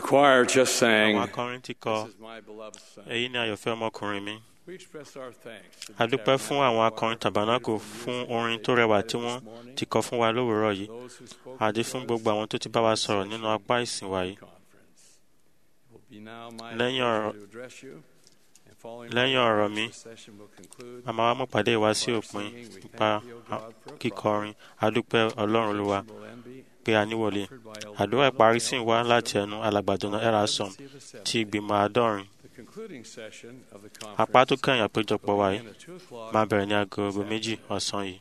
choir just sang, àwọn akọrin ti kọ This is my beloved son. èyí ni àyọ̀fẹ́ ọmọkùnrin mi We express our thanks to the a dúpẹ́ fún àwọn Tabernacle akọrin Choir tàbánákò for the fún music orin they tó rẹwà provided tí wọ́n this morning, ti kọ fún wa lówùúrọ̀ yìí those who spoke àti to fún us gbogbo àwọn tó ti bá wa sọ̀rọ̀ nínú apá ìsìn wa yìí conference. It will be now my Lẹ́yìn pleasure ọ̀rọ̀- to address you, and following lẹ́yìn my ọ̀rọ̀ remarks, mi, this session will conclude a máa wá mú pàdé wa sí with our òpin singing. We nípa thank thee, O God, for a kíkọrin a dúpẹ́ ọlọ́run olúwa Will then be pé a níwọlé offered by Elder àdúrà Donald ìparí L. sì ń wá láti ẹnu alàgbàdùnà erasom Presidency of the Seventh. ti ìgbìmọ̀ àádọ́rin The concluding session of the apá tó conference kẹ́yìn àpéjọpọ̀ will wa begin yìí at 2 o'clock. máa bẹ̀rẹ̀ ní aago méjì ọ̀sán yìí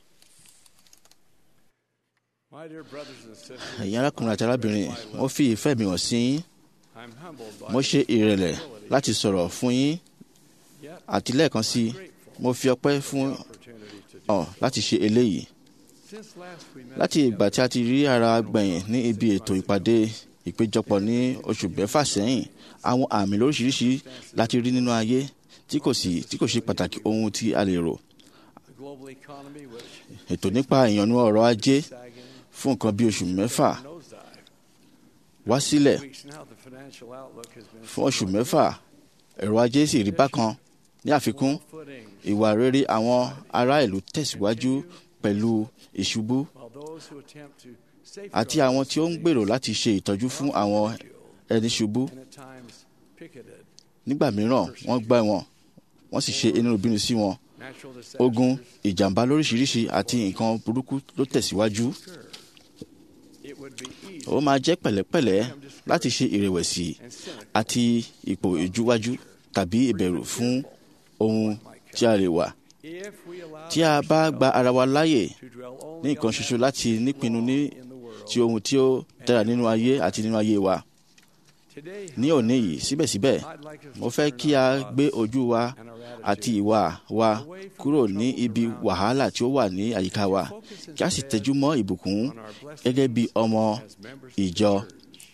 My dear brothers and sisters, ẹ̀yin arákùnrin àti arábìnrin mo fi ìfẹ́ mi hàn sí yín I'm humbled by mo ṣe the ìrẹ̀lẹ̀ ability, láti sọ̀rọ̀ fún yín yet àti lẹ́ẹ̀kan sí i grateful mo fi ọpẹ́ for fún the opportunity to do ọ láti ṣe eléyìí Since last we met láti ìgbà tí a ti rí ara gbẹ̀yìn ní ibi ètò ìpàdé ìpéjọpọ̀ ní oṣù mẹ́fà sẹ́yìn àwọn àmì lóríṣiríṣi láti rí nínú ayé tí kò sí tí kò ṣe pàtàkì ohun tí a lè rò the global economy which ètò nípa ìyànnú ọrọ̀ ajé sagging fún nǹkan bí oṣù mẹ́fà nosedive. wá sílẹ̀ Weeks now, the financial outlook has been fún oṣù mẹ́fà ẹ̀rọ ajé sì rí bákan ní àfikún footing, ìwà rere àwọn ará ìlú tẹ̀síwájú pẹ̀lú ìṣubú while those who attempt to àti safeguard àwọn tí ó ń gbèrò láti ṣe ìtọ́jú fún àwọn ẹni ṣubú and at times picketed nígbà mìíràn wọ́n gbá wọn wọ́n sì ṣe inú bínú sí wọn natural disasters ogun ìjàmbá lóríṣiríṣi àti nǹkan burúkú ló tẹ̀síwájú occur. It would be easy ó máa jẹ́ pẹ̀lẹ́pẹ̀lẹ́ láti ṣe ìrẹ̀wẹ̀sì and cynical àti ipò ìjúwájú tàbí ìbẹ̀rù fún ohun tí a lè wà if we allow tí a bá gba ara wa láàyè to dwell ní only nǹkan on ṣoṣo that láti nípinnu ní in the world. ti ohun tí ó dára nínú ayé àti nínú ayé wa Today, ní òní yìí síbẹ̀síbẹ̀ I'd like us mo to fẹ́ turn kí a our gbé thoughts ojú wa and our àti attitude ìwà wa kúrò ní ibi wàhálà tí ó wà ní àyíká wa focus kí a sì instead tẹjú mọ́ ìbùkún on our blessings gẹ́gẹ́ bí ọmọ as members of the ìjọ. church.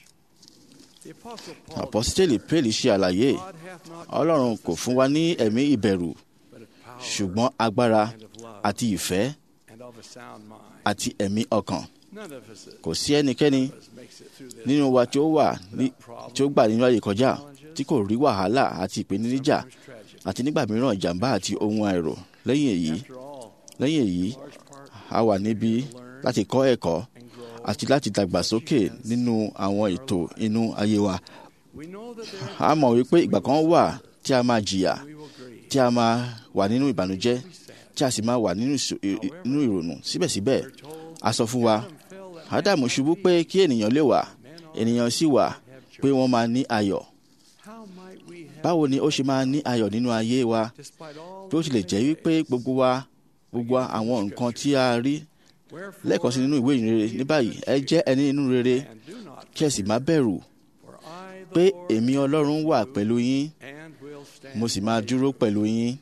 The Apostle Paul àpọ́sítélì Péèlì ṣe àlàyé God hath not ọlọ́run kò fún wa ní ẹ̀mí ìbẹ̀rù but of power ṣùgbọ́n agbára and of love àti ìfẹ́ and of a sound mind. àti ẹ̀mí ọkàn None of us kò sí ẹnikẹ́ni that makes it through this nínú wa tí ó wà ní- tí ó gbà nínú ayé kọjá tí kò rí wàhálà àti ìpèníjà sometimes tragic. àti nígbà mìíràn ìjàmbá àti ohun àìrò lẹ́yìn èyí After all, lẹ́yìn èyí large part a wà níbí láti kọ́ ẹ̀kọ́ and grow. àti láti dàgbàsókè nínú àwọn ètò inú ayé wa We know that there a mọ̀ wípé ìgbà kan wà tí a máa jìyà we will grieve. tí a máa wà nínú ìbànújẹ́ tí a sì máa wà nínú ìṣò- ì- ì- nínú ìrònú síbẹ̀síbẹ̀ We're told a sọ fún wa Adam fell that ádámù ṣubú pé kí ènìyàn lè wà ènìyàn sì wà pé wọ́n máa ní ayọ̀ how might we have báwo ni ó ṣe máa ní ayọ̀ nínú ayé wa despite all bí ó tilẹ̀ jẹ́ wípé gbogbo wa gbogbo àwọn nǹkan tí a rí lẹ́ẹ̀kan sí nínú ìwé ìrere ní báyìí ẹ jẹ́ ẹni inú rere and do not kí ẹ sì má bẹ̀rù for I the pé Lord èmi ọlọ́run wà pẹ̀lú yín and will stand mo sì máa dúró pẹ̀lú yín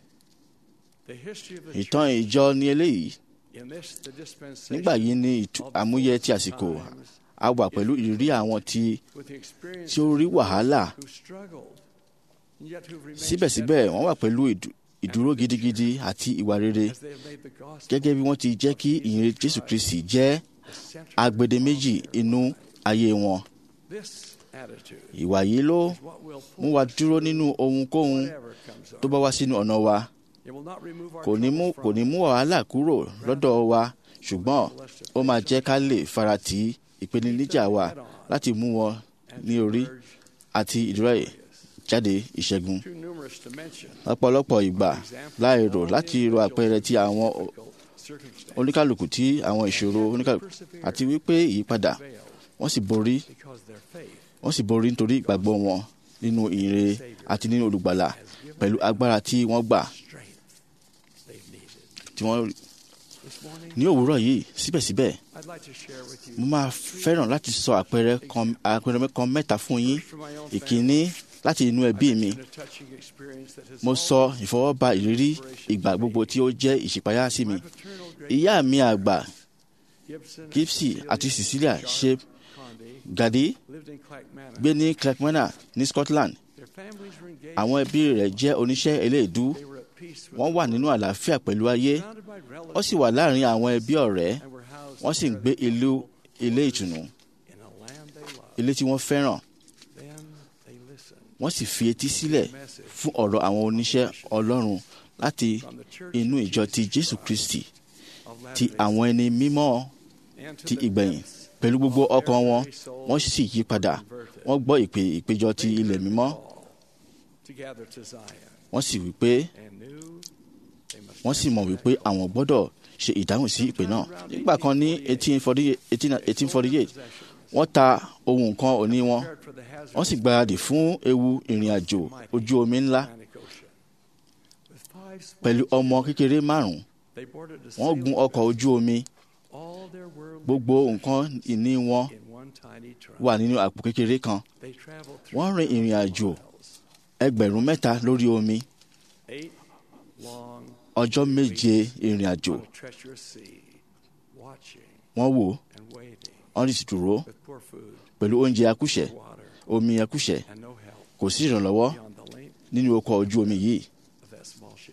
the history of the ìtàn church ìjọ ni eléyìí in this the dispensation nígbà yìí ni ìtú- àmúyẹ ti àsìkò times a wà pẹ̀lú ìrírí àwọn tí with the experience tí ó rí wàhálà who struggled and yet who remained síbẹ̀síbẹ̀ wọ́n wà pẹ̀lú ìdú- ìdúró gidigidi àti ìwà rere as they have made the gospel gẹ́gẹ́ bí wọ́n ti jẹ́ kí ìyìn Jésù Kristi jẹ́ the center agbedeméjì inú ayé wọn this attitude ìwà yìí ló is what will mú pull wa us dúró through nínú ohunkóhun whatever comes tó our bá wá sínú ọ̀nà wa it will not remove our kò ní mú troubles kò ní from mú wàhálà kúrò lọ́dọ̀ wa ṣùgbọ́n ó máa jẹ́ ká lè farati ìpèníjà wa láti mú wọn and ní to orí emerge àti ìdúrà jáde ìṣẹ́gun too numerous to mention ọ̀pọ̀lọpọ̀ ìgbà láì rò láti ro àpẹẹrẹ ti àwọn o- difficult circumstances oníkàlùkù tí àwọn ìṣòro oníkàlùkù àti wípé ìyípadà fail wọ́n sì borí because their faith wọ́n sì borí nítorí ìgbàgbọ́ wọn nínú ìyìnrere àti nínú olùgbàlà has given pẹ̀lú agbára tí wọ́n gbà strength they've needed tí wọ́n this morning ní òwúrọ̀ yìí síbẹ̀síbẹ̀ I'd like to share with you mo máa fẹ́ràn láti sọ àpẹẹrẹ kan àpẹẹrẹ kan mẹ́ta fún yín from my own ìkíní láti inú ẹbí mi family, a touching experience that has mo sọ ìfọwọ́ba ìrírí ìgbà gbogbo tí ó jẹ́ ìṣípayá sí mi my paternal great ìyá mi àgbà Gibson Gipsy àti Cecilia ṣe Conde gàdí lived in Clackmannan. gbé ní Clackmannan ní Scotland Their families were engaged. àwọn ẹbí rẹ̀ jẹ́ oníṣẹ́ eléèdú They were at peace with wọ́n wà nínú àlàáfíà pẹ̀lú ayé surrounded by relatives wọ́n sì wà láàrin àwọn ẹbí ọ̀rẹ́ and were housed wọ́n sì ń in gbé ìlú ilé ìtùnú in a land they loved. ilé tí wọ́n fẹ́ràn Then wọ́n sì fi etí sílẹ̀ fún ọ̀rọ̀ àwọn oníṣẹ́ ọlọ́run láti from the church inú ìjọ ti jésù kristi of ti Latter-day àwọn ẹni mímọ́ and to ti the ìgbẹ̀yìn depths pẹ̀lú gbogbo of ọkàn wọn every soul wọ́n sì yí padà converted. wọ́n gbọ́ ìpè ìpéjọ ti They ilẹ̀ heard the mímọ́ call to gather to Zion wọ́n sì wí pé and knew they must wọ́n sì mọ̀ wípé àwọn gbọ́dọ̀ ṣe ìdáhùn sí ìpè náà nígbà kan ní 1848 wọ́n ta ohun nǹkan òní wọn prepared for the hazard wọ́n sì gbáradì fún ewu ìrìn àjò ojú omi ńlá Atlantic Ocean. With five small pẹ̀lú ọmọ kékeré márùn-ún they boarded a wọ́n gun sailing ọkọ̀ ojú omi all their worldly gbogbo nǹkan ìní wọn in one tiny trunk. wà nínú àpò kékeré kan They traveled wọ́n rin ìrìn àjò miles, ẹgbẹ̀rún mẹ́ta lórí omi eight long ọjọ́ méje ìrìn àjò on a treacherous sea, watching wọ́n wò and waiting wọ́n sì dúró with poor food, pẹ̀lú oúnjẹ akúṣẹ̀ water, omi akúṣẹ̀ and no help kò sí ìrànlọ́wọ́ beyond the length nínú ọkọ̀ ojú omi yìí of that small ship.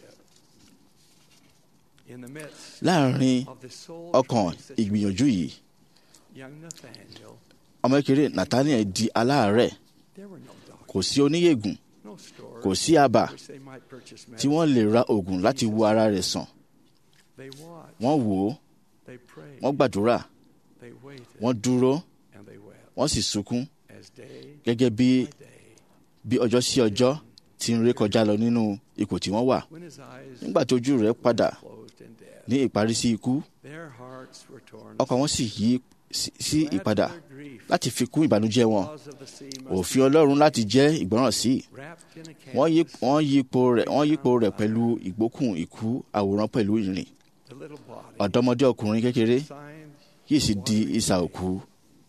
In the midst láàrin of the soul ọkàn ìgbìyànjú yìí young Nathaniel, ọmọ kékeré Nathaniel di aláàárẹ̀ there were no doctors, kò sí oníyègùn no stores kò sí àbà which they might purchase tí medicine. wọ́n lè ra oògùn láti wo ara rẹ̀ sàn They watched, wọ́n wò ó they prayed, wọ́n gbàdúrà they waited, wọ́n dúró and they wept wọ́n sì sunkún as day gẹ́gẹ́ bí by day. bí ọjọ́ sí ọjọ́ ti ń ré kọjá lọ nínú ipò tí wọ́n wà When his eyes nígbà tí ojú rẹ̀ padà closed in death, ní ìparí sí ikú their hearts were torn. ọkàn wọn sì yí sí- sí Glad ìpadà for their grief, láti fi kún ìbànújẹ́ wọn laws of the sea must òfin Ọlọ́run láti jẹ́ ìgbọ́ràn sí wrapped in a wọ́n yí canvas. wọ́n yípo rẹ̀ wọ́n yípo rẹ̀ pẹ̀lú ìgbókùn ìkú àwòrán pẹ̀lú ìrìn The little body ọ̀dọ́mọdé ọkùnrin kékeré signed yìí sì di ìsà òkú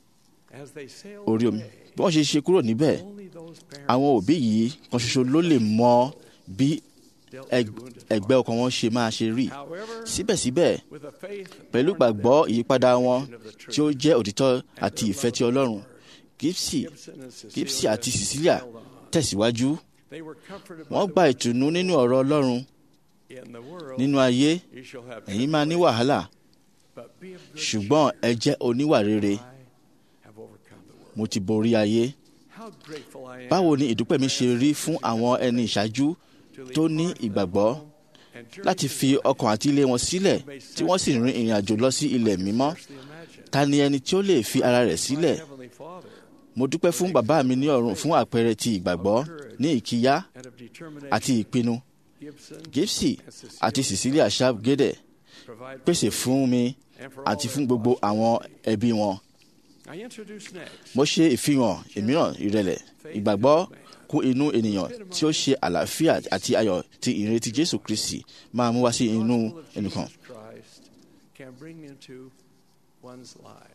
as they sailed orí omi away. bí wọ́n ṣe ṣe kúrò níbẹ̀ Only those parents àwọn òbí yìí kan ṣoṣo ló lè mọ bí dealt ẹg- with wounded ẹgbẹ́ hearts. ọkàn wọn ṣe máa ṣe rí However, síbẹ̀síbẹ̀ with a faith pẹ̀lú born of gbàgbọ́ them, ìyípadà wọn of the truth, tí ó jẹ́ òtítọ́ àti ìfẹ́ ti Ọlọ́run Gipsy Gibson and Cecilia Gipsy àti Cecilia held on. tẹ̀síwájú They were comforted by wọ́n the gba word, ìtùnú nínú ọ̀rọ̀ Ọlọ́run in the world, nínú ayé you shall have ẹ̀yin máa ní tribulation, wàhálà but be of good ṣùgbọ́n ẹ jẹ́ oníwà rere cheer. I have overcome the world. mo ti borí ayé How grateful I am báwo ni ìdúpẹ́ mi ṣe rí fún àwọn ẹni ìṣáájú to leave tó ní heart and ìgbàgbọ́ home and journey láti to fi Zion. ọkàn àti ilé wọn sílẹ̀ tí wọ́n sì rin ìrìn àjò lọ sí ilẹ̀ mímọ́ Scarcely imagine. ta ni ẹni tí ó lè fi ara rẹ̀ My sílẹ̀ Heavenly Father mo dúpẹ́ fún bàbá mi ní ọ̀run fún àpẹẹrẹ ti ìgbàgbọ́ ní ìkíyà and of determination, àti ìpinnu Gibson Gipsy àti Cecilia Sharp Gede provide pèsè fún mi and for àti all fún their gbogbo lost àwọn ẹbí wọn I introduce next mo ṣe ìfihàn ìmíràn ìrẹ̀lẹ̀ ìgbàgbọ́ kún inú ènìyàn tí ó ṣe àlàáfíà àti ayọ̀ tí ìrètí Jésù Kristi máa mú wá sí inú gospel of ẹnìkan Jesus Christ can bring into one's life.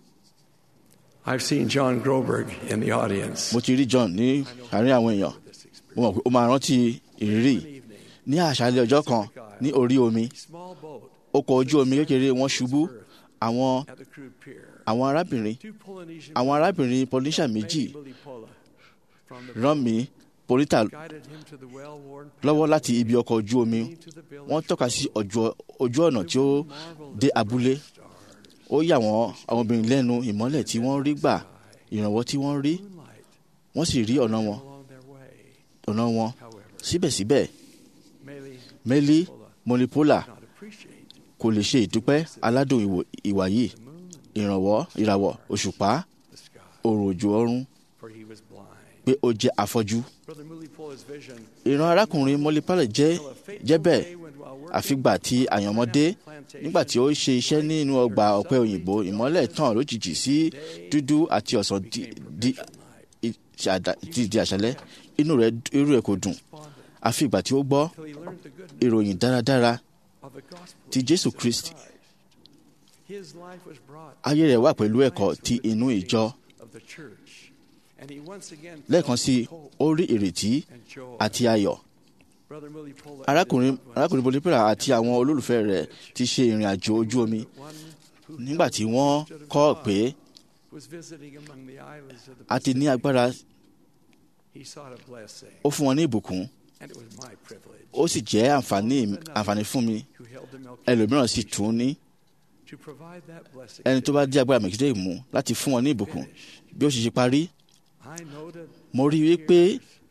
I've seen John Groberg in the audience. mo ti rí John ní àárín àwọn èèyàn This experience. mo mọ̀ pé ó máa rántí ìrírí One evening, ní àṣálẹ́ ọjọ́ kan ní orí omi a small boat ọkọ̀ ojú omi kékeré wọn ṣubú àwọn at the crude pier. àwọn arábìnrin Two Polynesian àwọn arábìnrin Polynesia men, méjì Mulipola, from the rán mi Polita guided him to the well-worn lọ́wọ́ láti ibi ọkọ̀ ojú omi leading to the village wọ́n tọ́ka sí ọjọ́- ojú ọ̀nà tí ó dé abúlé ó yà wọ́n àwọn obìnrin lẹ́nu ìmọ́lẹ̀ tí wọ́n rí gbà ìrànwọ́ tí wọ́n rí moonlight wọ́n sì rí ọ̀nà wọn along their way. ọ̀nà wọn However, síbẹ̀síbẹ̀ Meli Meli Molipola did not appreciate kò lè ṣe ìdúpẹ́ aládùn ìwò- ìwà yìí the moon, ìrànwọ́ ìràwọ̀ òṣùpá the sky, òrò òjò ọ̀run for he was blind. pé ó jẹ́ afọ́jú Brother Mulipola's vision ìran arákùnrin Molipola jẹ́ till a fateful jẹ́ bẹ́ẹ̀ day when while working àfìgbà tí àyànmọ́dé nígbà tí ó ṣe iṣẹ́ nínú ọgbà ọ̀pẹ òyìnbó ìmọ́lẹ̀ tàn lójijì sí dúdú àti ọ̀sán di di i- ṣàdá- di di àṣálẹ́ inú rẹ̀ irú ẹ̀ kò dùn responded àfi ìgbà tí ó gbọ́ till he learned the good news ìròyìn dáradára of the gospel ti of Jésù Jesus Kristi. Christ. His life was brought ayé rẹ̀ wà pẹ̀lú ẹ̀kọ́ times ti with the inú teachings ìjọ of the church. And he once again lẹ́ẹ̀kan felt sí hope ó rí ìrètí and joy. àti ayọ̀ Brother Mulipola arákùnrin and his loved arákùnrin Molipola àti àwọn olólùfẹ́ rẹ̀ ti ṣe ìrìn àjò ojú omi ones, one who nígbà tí wọ́n stood of kọ́ God pé was visiting among the islands of the a ti ní Pacific. agbára He sought a blessing, ó fún wọn ní ìbùkún and it was my privilege ó sì jẹ́ àǹfààní àǹfààní fún mi who held the milk ẹlòmíràn sì tún ní to provide that blessing. ẹni tó bá dí agbára mẹ̀kídé mú láti fún wọn ní ìbùkún bí ó sì ṣe parí I noted mo rí i pé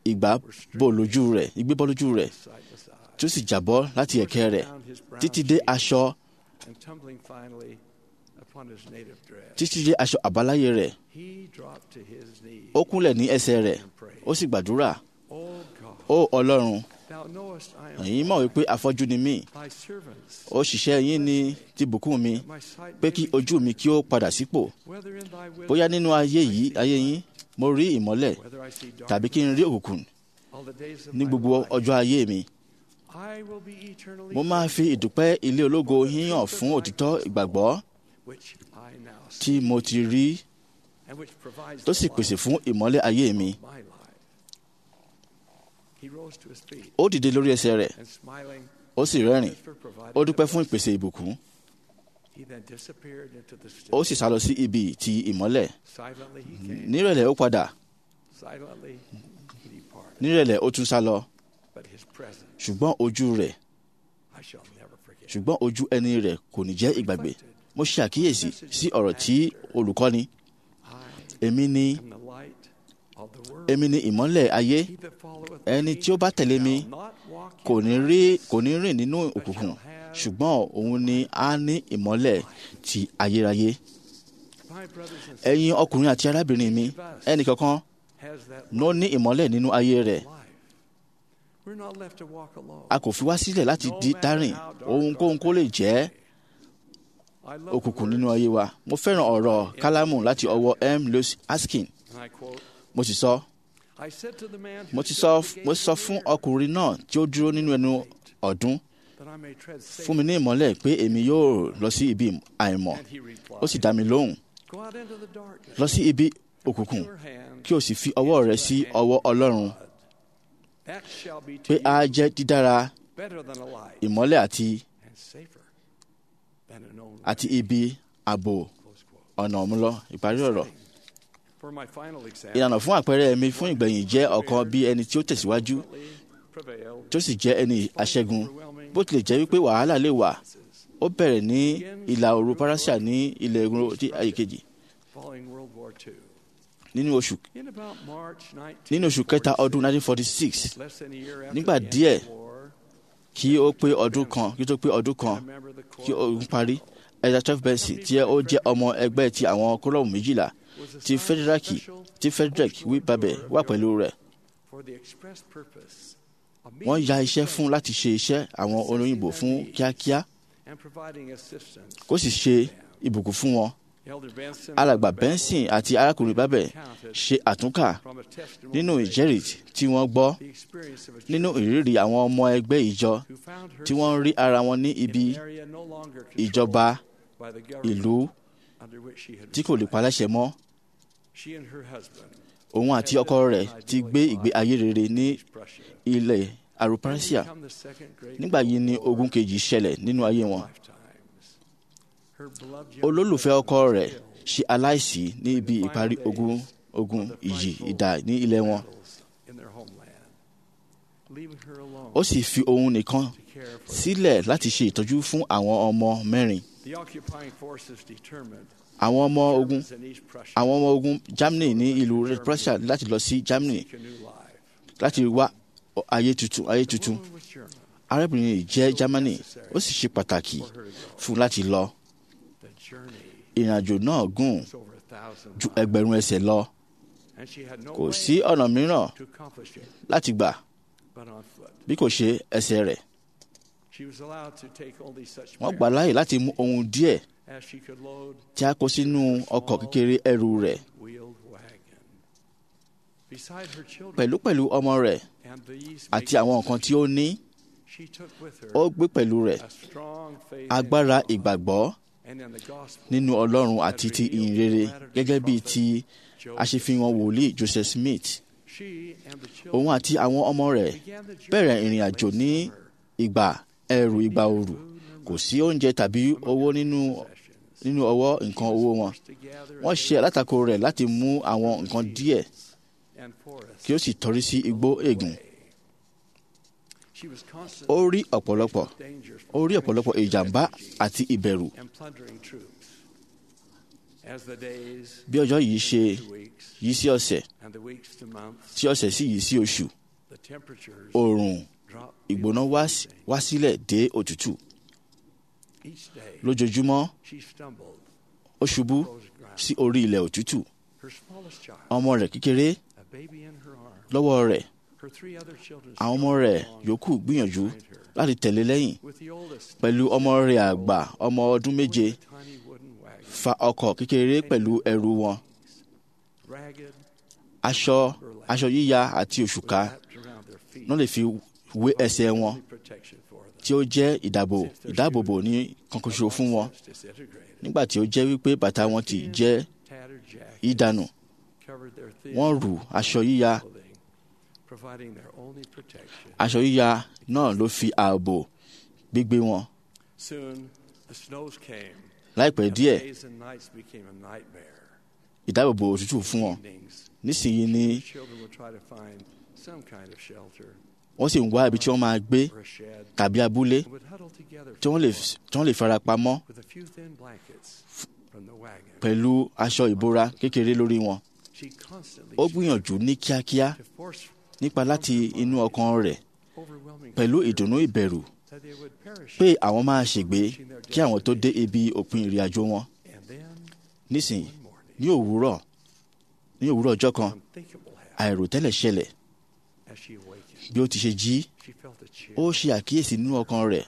ìgbà bò lójú rẹ̀ igbé bọ́ lójú rẹ̀ sightless eye. tí ó sì jábọ́ láti ẹ̀kẹ́ rẹ̀ Down his brown títí dé cheek aṣọ and tumbling finally upon his native dress. títí dé aṣọ àbáláyé rẹ̀ He dropped to his knees ó kúnlẹ̀ ní ẹsẹ̀ rẹ̀ and prayed. ó sì gbàdúrà Oh God, ó ọlọ́run thou knowest I am ẹ̀yin mọ̀ wípé afọ́jú ni mí thy servants. òṣìṣẹ́ yín ni ti bùkún mi My sight pé may kí be ojú mi kí ó padà sípò whether in thy will, bóyá nínú ayé yìí ayé yín mo rí ìmọ́lẹ̀ whether I see tàbí kí n rí òkùnkùn all the days of ní my gbogbo life. ọjọ́ ayé mi I will be eternally mo máa fi ìdúpẹ́ ilé ológo yín hàn fún òtítọ́ ìgbàgbọ́ which I now see, tí mo ti rí and which provides tó the sì light pèsè fún ìmọ́lẹ̀ ayé mi of my life. He rose to his feet ó dìde lórí ẹsẹ̀ rẹ̀ and smiling, ó sì rẹ́rìn for providing ó dúpẹ́ the fún blessing. ìpèsè ìbùkún He then disappeared into the ó stillness. sì sá lọ sí ibi ti ìmọ́lẹ̀ Silently he came. nírẹ̀lẹ̀ ó padà Silently he departed. nírẹ̀lẹ̀ ó tún sá lọ But his presence ṣùgbọ́n ojú rẹ̀ I shall never forget. ṣùgbọ́n ojú ẹni rẹ̀ kò ní jẹ́ ìgbàgbé mo ṣe àkíyèsí sí ọ̀rọ̀ tí olùkọ́ni I èmi ni am the light of the world. èmi ni ìmọ́lẹ̀ ayé He that followeth ẹni me tí ó bá tẹ̀lé mi shall not walk in kò ní rí kò ní rìn nínú òkùnkùn ṣùgbọ́n òun ni a ní ìmọ́lẹ̀ ti ayérayé My brothers and sisters ẹ̀yin ọkùnrin àti arábìnrin mi ẹnìkankan has that ló ní ìmọ́lẹ̀ nínú ayé rẹ̀ life. We're not left to walk alone. a kò fi wá sílẹ̀ láti di dárìn ohunkóhun kó lè jẹ́ I love the òkùnkùn nínú words, ayé wa mo fẹ́ràn ọ̀rọ̀ kálámù láti ọwọ́ m lewis askin and I quote, mo sì sọ I said to the man who mo ti stood sọ at the gate mo ti sọ of the fún earth, ọkùnrin náà tí ó dúró nínú ẹnu ọ̀dún that I may tread safe. fún mi ní ìmọ́lẹ̀ pé èmi yóò lọ sí ibi àìmọ̀ And he replied, ó sì dá mi lóhùn Go out into the darkness. lọ sí ibi òkùnkùn Your hand, kí o sì fi ọwọ́ rẹ sí ọwọ́ ọlọ́run that shall be to pé a you jẹ́ dídára better than a light ìmọ́lẹ̀ àti and safer than a known àti ibi ààbò close quote. ọ̀nà ọ̀múlọ ìparí ọ̀rọ̀ For my final example, ìlànà fún àpẹẹrẹ mi fún ìgbẹ̀yìn jẹ́ ọ̀kan bí ẹni tí ó tẹ̀síwájú prevailed tí ó sì jẹ́ ẹni aṣẹ́gun bó tilẹ̀ jẹ́ wípé wàhálà lè wà ó bẹ̀rẹ̀ ní ìlà òru parasia ní ilẹ̀ egun tí ayé kejì following World War II. nínú oṣù In about March 19, nínú oṣù kẹta ọdún 1946 less than a year after Nígbà the end díẹ̀, of the war, kí ó pé ọdún kan kí ó tó pé ọdún a kan member of the kí Corps ogun parí ẹja twelve benson tí ó jẹ́ ọmọ ẹgbẹ́ ti àwọn kólọ́ọ̀mù méjìlá was ti assigned federaki special tí frederick wí babẹ̀ wà pẹ̀lú rẹ̀ for the express purpose of wọ́n meeting ya the iṣẹ́ fún needs láti ṣe iṣẹ́ àwọn olóyìnbó fún kíákíá and providing assistance. kó sì ṣe ìbùkún fún wọn Elder Benson alàgbà and Babel benson àti arákùnrin babẹ̀ ṣe àtúnkà from a testimony nínú they ìjẹ́rìí tí wọ́n gbọ́ the experience of a nínú church ìrírí àwọn ọmọ ẹgbẹ́ ìjọ who found tí wọ́n herself rí ara wọn ní in ibi an area no longer ìjọba controlled by the government ìlú under which she had tí kò lè resided. paláṣẹ mọ́ She and her husband òun àti ọkọ rẹ̀ ti gbé ìgbé ayé rere ní East Prussia. ilẹ̀ arupasia Become the second great nígbà yìí ni World War ogun kejì ṣẹlẹ̀ nínú ayé wọn lifetimes. Her beloved young olólùfẹ́ husband ọkọ was rẹ̀ killed ṣe aláìsí ní ibi ìparí ogun ogun ìjì ìdá ní ilẹ̀ wọn battles in their homeland, leaving her alone ó sì fi òun nìkan to care for sílẹ̀ láti ṣe ìtọ́jú fún àwọn ọmọ mẹ́rin the occupying forces determined àwọn ọmọ ogun Germans in East Prussia àwọn ọmọ ogun Germany ní ìlú Red Prussia láti lọ sí Germany seek a new life. láti wá ayé tuntun ayé tuntun Woman was German. arábìnrin yìí jẹ́ Germany ó sì ṣe pàtàkì For her to go. fún láti lọ The journey ìrìnàjò náà gùn was over a thousand ju miles, ẹgbẹ̀rún ẹsẹ̀ lọ and she had no kò way sí ọ̀nà mìíràn to accomplish it láti gbà but on foot. bí kò ṣe ẹsẹ̀ rẹ̀ She was allowed to take only such wọ́n gbà láàyè láti mú ohun díẹ̀ as she could load tí a kó sínú ọkọ̀ kékeré ẹrù rẹ̀ wheeled wagon. Beside her children pẹ̀lúpẹ̀lú ọmọ rẹ̀ and these àti àwọn nǹkan tí ó ní she took with her ó gbé pẹ̀lú rẹ̀ a strong faith agbára in God ìgbàgbọ́ and in the gospel nínú Ọlọ́run àti ti ìyìn rere gẹ́gẹ́ bíi ti aṣèfihàn wòlíì Joseph Smith She and the children òun àti àwọn ọmọ rẹ̀ began the journey bẹ̀rẹ̀ ìrìn late àjò ní summer. ìgbà ẹrù ìgbà ooru kò sí oúnjẹ tàbí owó nínú Possessions. nínú ọwọ́ nǹkan owó wọn Forced to gather wọ́n ṣe alátakò rẹ̀ láti mú àwọn nǹkan díẹ̀ and forests kí ó sì tọrí sí igbó ègùn She was constantly ó rí ọ̀pọ̀lọpọ̀ dangers ó rí ọ̀pọ̀lọpọ̀ ìjàmbá àti ìbẹ̀rù and plundering troops. As the days bí ọjọ́ yìí ṣe to weeks yí sí ọ̀sẹ̀ and the weeks to months, tí ọ̀sẹ̀ sì yí sí oṣù the temperatures oòrùn drop ìgbóná wá sí- wá sílẹ̀ dé òtútù each day. lójoojúmọ́ She stumbled, ó ṣubú frozen ground. sí orí ilẹ̀ òtútù Her smallest child, ọmọ rẹ̀ kékeré a baby in her arms, lọ́wọ́ rẹ̀ her three other children àwọn ọmọ rẹ̀ yòókù gbìyànjú láti tẹ̀lé lẹ́yìn with the oldest pẹ̀lú ọmọ rẹ̀ àgbà ọmọ ọdún méje a tiny wooden wagon, fa ọkọ̀ kékeré pẹ̀lú ẹrù wọn ragged, aṣọ aṣọ yíya àti òṣùká wrapped around their feet, náà lè fi wé ẹsẹ̀ wọn only protection for them. tí ó jẹ́ ìdáàbò ìdáàbòbò ní kankanṣo fún wọn Since disintegrated, nígbà tí ó jẹ́ wípé bàtà wọn ti jẹ́ tattered jackets ìdànù covered their thin wọ́n rù aṣọ yíya clothing, providing their only protection. aṣọ yíya náà ló fi ààbò gbígbé wọn Soon, the snows came. láìpẹ́ and díẹ̀ days and nights became a nightmare. ìdáàbòbò òtútù fún wọn Evenings, nísìnyí ni the children would try to find some kind of shelter wọ́n sì ń wá ibi tí wọ́n máa gbé or a shed tàbí abúlé and would huddle together tí for wọ́n lè warmth tí wọ́n lè fara pamọ́ with a few thin blankets from the wagon. pẹ̀lú aṣọ ìbora kékeré lórí wọn She constantly ó gbìyànjú ní kíákíá to force nípa láti inú ọkàn rẹ̀ overwhelming pẹ̀lú fear ìdùnnú ìbẹ̀rù that they would perish. pé àwọn máa ṣègbé kí àwọn tó dé ibi òpin ìrìn àjò wọn And then nísìnyí one morning, ní òwúrọ̀ ní òwúrọ̀ ọjọ́ kan unthinkable happened àìròtẹ́lẹ̀ ṣẹlẹ̀ as she awakened. bí ó ti ṣe jí She felt a chill. ó ṣe àkíyèsí nínú ọkàn rẹ̀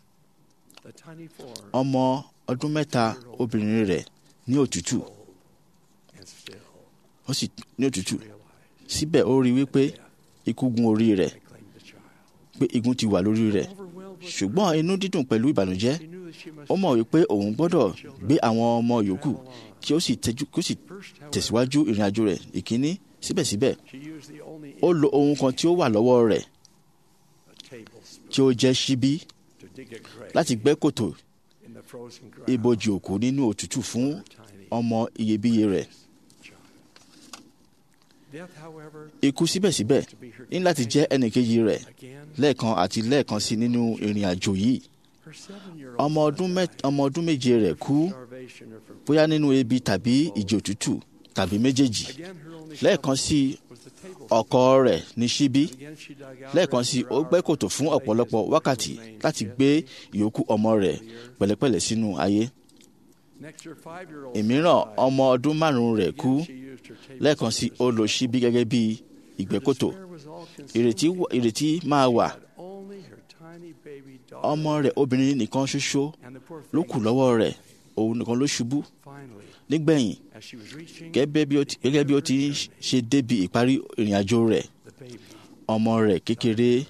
The tiny form ọmọ ọdún mẹ́ta obìnrin rẹ̀ ní òtútù cold and still ó sì ní òtútù realized síbẹ̀ ó rí wípé ikú gun orí rẹ̀ had claimed the child. pé igun ti wà lórí rẹ̀ Overwhelmed with ṣùgbọ́n inú dídùn pẹ̀lú ìbànújẹ́ she knew that she must ó mọ̀ wípé òun gbọ́dọ̀ gbé àwọn ọmọ yòókù travel on. kí ó sì tẹ́jú kí ó sì First, however, tẹ̀síwájú ìrìn àjò rẹ̀ ìkíní síbẹ̀síbẹ̀ she used the only ó lo ohun kan tí ó wà lọ́wọ́ rẹ̀ a tablespoon tí ó jẹ́ ṣíbí to dig a grave láti gbẹ́ kòtò in the frozen ground ibojì òkú nínú òtútù fún for her tiny ọmọ iyebíye rẹ̀ child. Death, however, ikú síbẹ̀síbẹ̀ to be her ní láti jẹ́ ẹnìkejì rẹ̀ again. lẹ́ẹ̀kan àti lẹ́ẹ̀kan sí nínú ìrìn àjò yìí Her seven-year-old ọmọ son ọdún mẹ́- died ọmọ ọdún méje rẹ̀ kú from starvation or from bóyá nínú ebi tàbí ìjì òtútù tàbí méjèèjì Again, her only lẹ́ẹ̀kan shovel sí was the tablespoon. ọkọ rẹ̀ ní ṣíbí Again, she dug out lẹ́ẹ̀kan her sí for ó gbẹ́ hours kòtò to fún lay his ọ̀pọ̀lọpọ̀ wákàtí remains láti yet. gbé ìyókù ọmọ rẹ̀ pẹ̀lẹ́pẹ̀lẹ́ sínú ayé Next, her five-year-old ìmíràn son died. ọmọ ọdún márùn-ún rẹ̀ kú Again, she used her tablespoon lẹ́ẹ̀kan sí ó lo ṣíbí gẹ́gẹ́ bí ìgbẹ́kòtò Despair was all ìrètí consuming. wà- ìrètí máa wà She had only her tiny baby daughter, ọmọ rẹ̀ obìnrin nìkan ṣoṣo and the poor ló thing kù lọ́wọ́ rẹ̀ òun nìkan ló ṣubú finally, nígbẹ̀yìn as she was reaching gẹ́gẹ́ bí ó ti- gẹ́gẹ́ bí ó ti ń ṣe débi ìparí ìrìn àjò rẹ̀ the baby, ọmọ rẹ̀ kékeré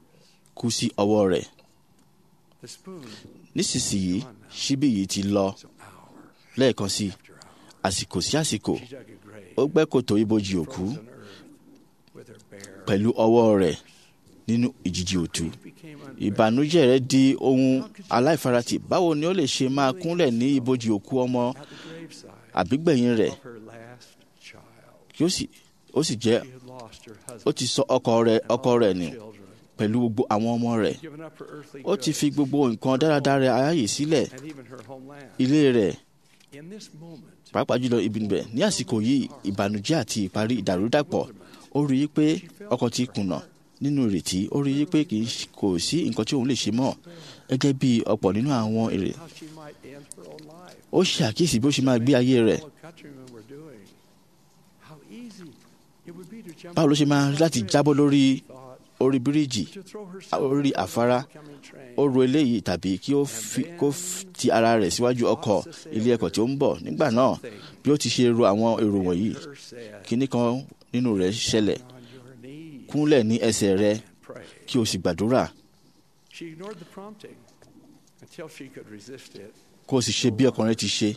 kú sí ọwọ́ rẹ̀ the spoon nísinsìnyí ṣíbí yìí ti lọ was hour lẹ́ẹ̀kan sí after hour. àsìkò sí àsìkò She dug a grave, ó gbẹ́ kòtò ibojì òkú frozen earth, with her bare pẹ̀lú ọwọ́ rẹ̀ nínú ìjìjì òtú Grief became unbearable. ìbànújẹ́ rẹ̀ di ohun aláìfaratì báwo ni ó lè ṣe máa kúnlẹ̀ ní ibojì òkú ọmọ At the graveside àbígbẹ̀yìn rẹ̀ of her last child, kí ó sì ó sì jẹ́ she had lost her ó husband ti sọ ọkọ rẹ̀ and ọkọ all rẹ̀ her nù children, pẹ̀lú gbogbo àwọn ọmọ rẹ̀ given up her earthly ó ti goods fi gbogbo nǹkan dáradára ayé sílẹ̀ and even her homeland. ilé rẹ̀ In this moment, pàápàá jùlọ ibi níbẹ̀ ní àsìkò yìí ìbànújẹ́ àti ìparí ìdàrúdàpọ̀ ó rí i pé ọkọ ti kùnà nínú ìrètí ó rí i pé kì í ṣ- kò sí nǹkan tí òun lè ṣe mọ́ gẹ́gẹ́ bí ọ̀pọ̀ nínú àwọn èrè how she might end her own life. ó ṣe àkíyèsí bí ó ṣe máa gbé ayé rẹ̀ Fellow countrymen were doing. How easy it would be to jump báwo ló ṣe máa rí láti jábọ́ lórí thought, orí bíríìjì to throw herself orí into the afárá oncoming train. ó ro eléyìí tàbí kí ó fi kó f- ti ara rẹ̀ síwájú ọkọ̀ ilé ẹ̀kọ́ tí ó ń bọ̀ nígbà náà bí ó ti ṣe ro àwọn èrò wọ̀nyí Her said, kíní kan nínú rẹ̀ ṣẹlẹ̀ on your knees kúnlẹ̀ ní ẹsẹ̀ rẹ̀ and pray. kí o sì gbàdúrà She ignored the prompting until she could resist it. kó o sì ṣe bí ọkàn rẹ̀ ti ṣe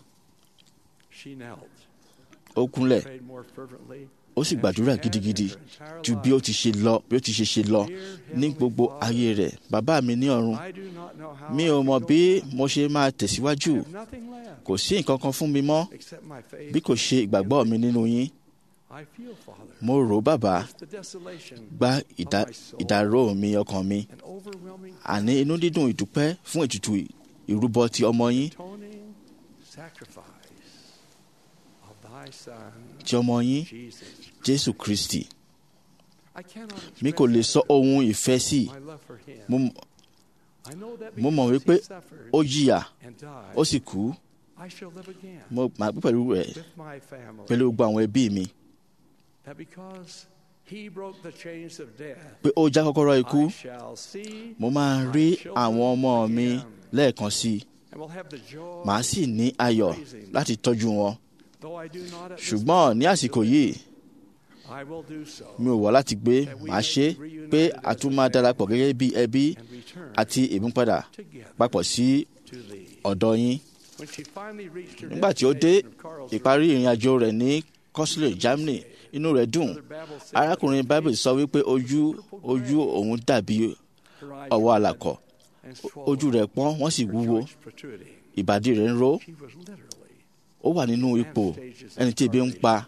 She knelt, ó kúnlẹ̀ prayed more fervently. ó sì gbàdúrà gidigidi ju bí ó ti ṣe lọ bí ó ti ṣe ṣe lọ ní gbogbo ayé rẹ̀ bàbá mi ní ọ̀run I do not know how mi I ò could mọ̀ go bí on. mo ṣe máa I tẹ̀síwájú have nothing left kò sí nǹkan kan fún mi mọ́ except my faith. bí kò ṣe ìgbàgbọ́ mi nínú yín I feel, Father, mo rò ó bàbá the desolation gba ìdá- ìdárò mi ọkàn mi and overwhelming àní inú dídùn ìdúpẹ́ fún ètùtù ìrúbọ ti ọmọ yín atoning sacrifice thy Son, ti ọmọ yín Jesus. jésù kristi I cannot mi kò lè sọ ohun ìfẹ́ sí my love for him. mo I know that mo mọ̀ because wípé he suffered ó jìyà and died, ó sì kú I shall live again mo máa gbé pẹ̀lú rẹ̀ with my family. pẹ̀lú gbogbo àwọn ẹbí mi That because he broke the chains of death, pé ó já kọ́kọ́rọ́ ikú I shall see mo máa rí àwọn ọmọ mi lẹ́ẹ̀kan sí i and will have the joy, màá sì ní ayọ̀ láti tọ́jú wọn though I do not at this ṣùgbọ́n ní àsìkò yìí I will do so mi ò wá láti gbé màá ṣe pé a tún máa darapọ̀ gẹ́gẹ́ bí ẹbí and return àti ìmúpadà together papọ̀ sí to thee. ọ̀dọ̀ yín When she finally reached her nígbà tí ó dé destination of Karlsruhe, ìparí ìrìn àjò rẹ̀ ní Kosle Germany inú rẹ̀ dùn Brother Babel said arákùnrin Bible sọ wípé ojú ojú òun dàbí her eyes ọwọ́ were àlàkọ̀ and ojú swollen, rẹ̀ pọ́n wọ́n sì her wúwo joints protruding. ìbàdí rẹ̀ ń ró She was literally ó wà nínú ipò ẹni tí ebi ń pa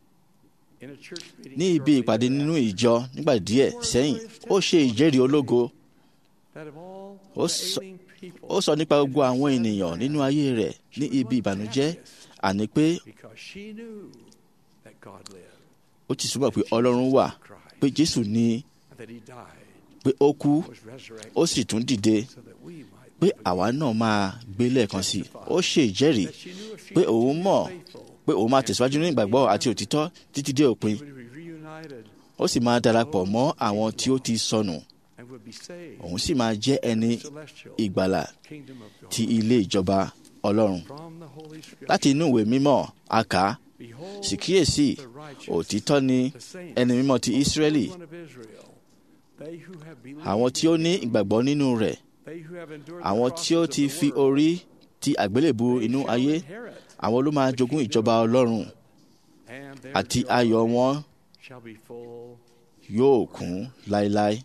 in a church meeting ní ibi shortly ìpàdé nínú thereafter, ìjọ nígbà díẹ̀ sẹ́yìn ó ṣe ìjẹ́rìí ológo that of all ó the sọ- ailing people ó sọ nípa in gbogbo her àwọn sad ènìyàn land, nínú ayé rẹ̀ ní ibi ìbànújẹ́ àní pé because she knew that God lived, ó ti súnmọ́ pé Ọlọ́run wà pé Jésù ní and that he died, pé ó kú was resurrected, ó sì tún dìde so that we might pé live àwa náà máa gbé lẹ́ẹ̀kan sí i ó ṣe ìjẹ́rìí that she knew if she pé could òun be mọ̀ faithful, pé òun máa tẹ̀síwájú ní ìgbàgbọ́ àti òtítọ́ títí dé òpin she would be reunited ó sì máa darapọ̀ mọ́ àwọn tí ó ti sọnù and would be saved òun sì máa jẹ́ ẹni in the celestial ìgbàlà kingdom of God. ti ilé ìjọba Ọlọ́run From the Holy Scripture, láti inú ìwé mímọ́ a kà á behold, sì kíyèsí the righteous, òtítọ́ ni the saints, ẹni mímọ́ ti the Ísírẹ́lì Holy One of Israel, they who have believed àwọn tí ó ní ìgbàgbọ́ nínú rẹ̀ they who have endured the àwọn tí ó crosses ti of the fi world, orí ti àgbélébù they inú shall ayé inherit, àwọn ló máa jogún ìjọba Ọlọ́run and their àti joy ayọ̀ wọn shall be full. yóò kún láéláé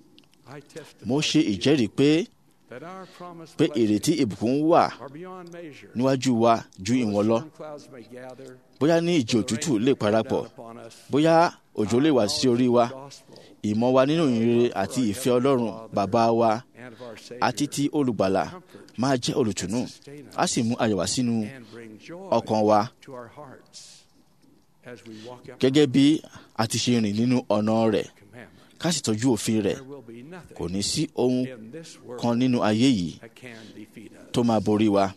I testify mo ṣe to you ìjẹ́rìí pé that our promised pé blessings ìrètí ìbùkún wà are beyond measure. níwájú wa ju Though ìwọ̀n lọ storm clouds may gather, bóyá ní ìjì though the òtútù rain lè may come parapọ̀ down upon us, bóyá òjò lè wá sí orí wa our knowledge of the gospel ìmọ̀ wa nínú ìrere àti ìfẹ́ Ọlọ́run bàbá wa and of our Savior àti ti olùgbàlà máa jẹ́ olùtùnú á sì mú ayọ̀ wá sínú and bring joy ọkàn wa to our hearts as we walk up gẹ́gẹ́ bí a ti ṣe rìn nínú ọ̀nà rẹ̀ commandment. ká sì tọ́jú òfin rẹ̀ There will be nothing kò ní sí ohun in this world kan nínú ayé yìí that can defeat us. tó máa borí wa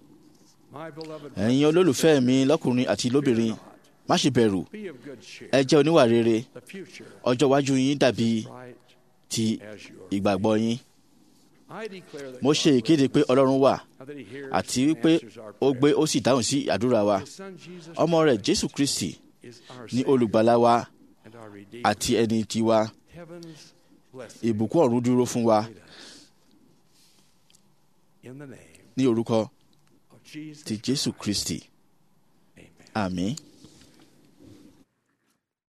My beloved ẹ̀yin olólùfẹ́ mi lọ́kùnrin àti fear lóbìnrin not. má ṣe bẹ̀rù Be of good cheer. ẹ jẹ́ oníwà rere The future ọjọ́ iwájú yín dàbí is bright ti as your ìgbàgbọ́ yín I declare that mo ṣe God ìkéde pé lives, Ọlọ́run wà and that he hears àti and wípé answers our ó gbé prayers. ó sì dáhùn sí àdúrà wa His son Jesus ọmọ rẹ̀ Christ Jésù Kristi is our ní Savior olùgbàlà wa and our Redeemer. àti ẹni tiwa Heaven's blessing ìbùkún ọ̀run dúró fún wa await us. In the name ní orúkọ of Jesus ti Jésù Kristi Amen. àmín.